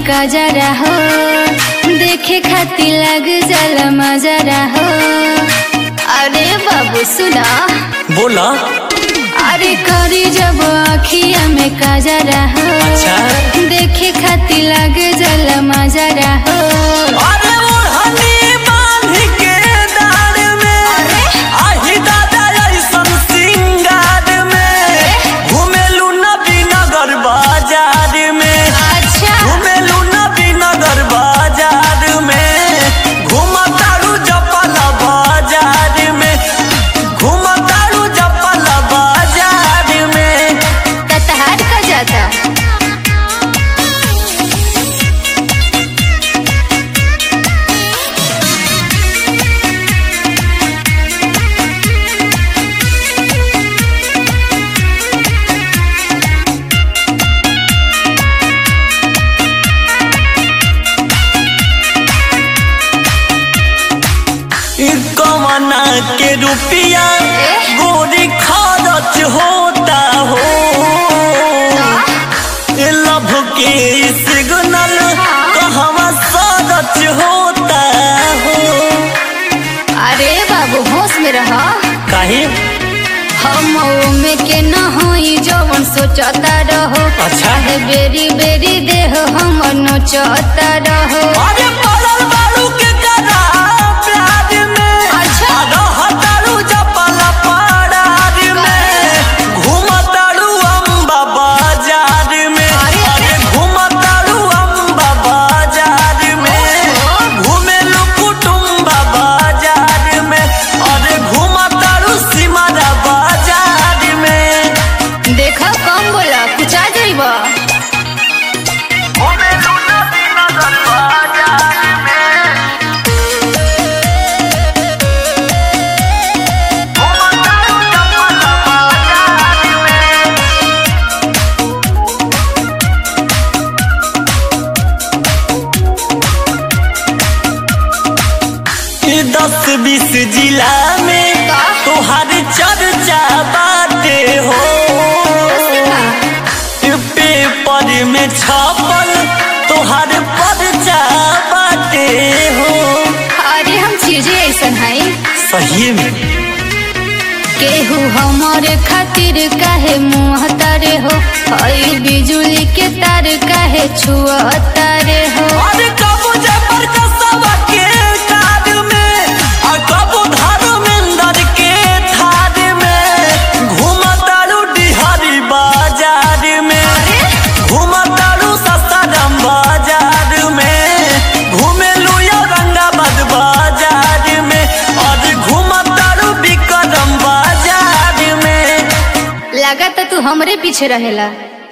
कजरा हो देखे खातिर लग जल मजरा हो अरे बाबू सुना बोला अरे करी जब अखिया में कजरा हो अच्छा। देखे खातिर लग जल मजरा हो अरे ओढ़नी बांध के डार में आही दादा ऐसन सिंगार में घुमेलू नबी नगर बाजार में अच्छा घुमेलू नबी नगर बाजार में घुमतारू जपल बाजार में घुमतारू जपल बाजार में ततहार का जाता ई कमना के रुपिया गोरी खरच होता हो ए लभ के सिग्नल कहवा सरच होता हो अरे बाबू होश में रह काहे हम में के न होई जवन सोचता रहो अच्छा। अरे बेरी बेरी देह हम नोचता रहो अरे पड़ल बारू के करा प्यार में अच्छा। रहतारू जपल पड़ार में घुमतारू अम्बा बाजार में अरे, अरे घुमतारू अम्बा बाजार में घुमेलू कुटुम्बा बाजार में अरे घुमतारू सिमरा बाजार में देखा कम बोला कुछ आ जाइबा घुमेलू नदी नगर बाजार में घुमतारू जपल बाजार में ई दस बीस जिला में का? तोहार चर्चा बाटे हो पेपर में छपल तोहार पर्चा बाटे हो अरे हम चीजें ऐसन है सही में केहू हमारे खातिर काहे मुँह तारे हो हई बिजुली के तार काहे छुआ तारे हो अरे कबू जबर कसवा के कार में और कबू धर्मेंद्र के थार में घुमतारू डिहरी बाजार में घुमतारू ससारम बाजार में घुमेलू औरंगाबाद बाजार में और घुमतारू विक्रम बाजार में लगा तू हमरे पीछे रहेला